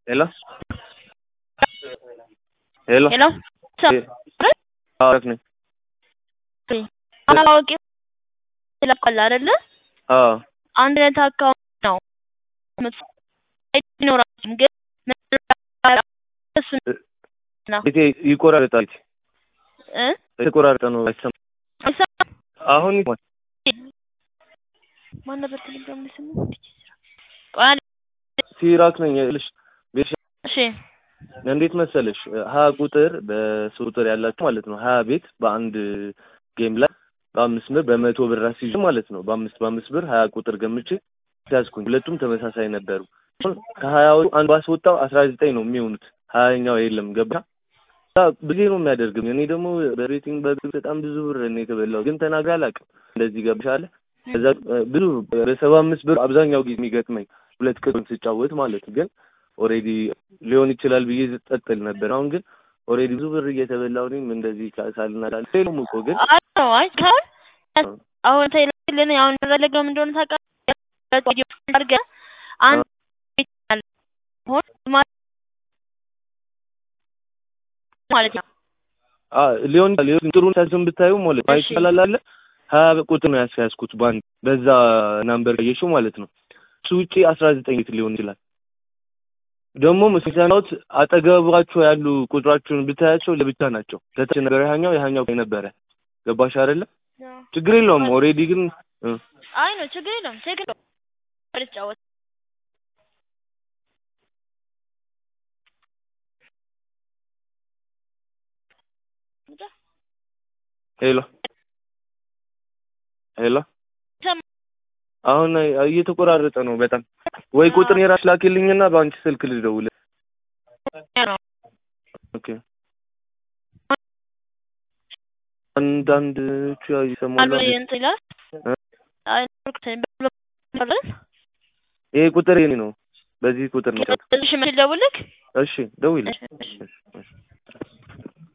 Hello? ሄሎ ሄሎ አሪፍ ነኝ። አላዋቂ ይለቃል አይደለ? አዎ አንድ አይነት አካውንት ነው ይኖራል ግን እሱ ነው ቤቴ ይቆራረጣል። እ የተቆራረጠ ነው አይሰማም። አይሰማም? አሁን ይሰማል። ማን ነበር ቴሌግራም ላይ ስሙ? ቆይ አንዴ፣ ሲራክ ነኝ ልሽ ቤት እሺ እንዴት መሰለሽ ሀያ ቁጥር በሶስት ቁጥር ያላችሁ ማለት ነው ሀያ ቤት በአንድ ጌም ላይ በአምስት ብር በመቶ ብር አስይዤ ማለት ነው በአምስት በአምስት ብር ሀያ ቁጥር ገምቼ ያዝኩኝ ሁለቱም ተመሳሳይ ነበሩ ከሀያው አንዱ ባስወጣው አስራ ዘጠኝ ነው የሚሆኑት ሀያኛው የለም ገባ ብዙ ነው የሚያደርግም እኔ ደግሞ በሬቲንግ በግብ በጣም ብዙ ብር እኔ የተበላው ግን ተናግሬ አላውቅም እንደዚህ ገብሻለ ከዛ ብዙ በሰባ አምስት ብር አብዛኛው ጊዜ የሚገጥመኝ ሁለት ቅጡን ስጫወት ማለት ግን ኦሬዲ ሊሆን ይችላል ብዬ ጠጥል ነበር። አሁን ግን ኦሬዲ ብዙ ብር እየተበላው እኔም እንደዚህ ሳልናዳል ሌሎም እኮ ግን አይ ነው አይ ካሁን አሁን ተይልን አሁን ያደረገው ምን እንደሆነ ታውቃለህ? አድርገህ አንድ ቤት አለ ሆን ማለት ነው። አ ሊሆን ሊሆን ጥሩ ሳስም ብታዩ ማለት ነው እሺ። ይቻላል አለ ሀያ ቁጥር ነው ያስያዝኩት ባንድ በዛ ናምበር ቀየሽው ማለት ነው። እሱ ውጪ አስራ ዘጠኝ ቤት ሊሆን ይችላል። ደግሞ ምስጋናዎት አጠገባቸው ያሉ ቁጥራቸውን ብታያቸው ለብቻ ናቸው። ከታች ነበር ያኛው ያኛው ነበረ። ገባሽ አይደለ? ችግር የለውም። ኦሬዲ ግን እ አይ ነው ችግር የለውም። ችግር የለውም። ልጫወት ሄሎ ሄሎ ሰማ- አሁን እየተቆራረጠ ነው በጣም ወይ ቁጥር የራስ ላኪልኝና በአንቺ ስልክ ልደውል። ነው ኦኬ አንዳንዶቹ ያው ይሰማሉ። አሉ እንትን ይላል እ? አይ ነው ይሄ ቁጥር የኔ ነው። በዚህ ቁጥር ነው። እሺ ምን ልደውልልህ? እሺ ደውይልኝ። እሺ፣ እሺ። እሺ፣ እሺ።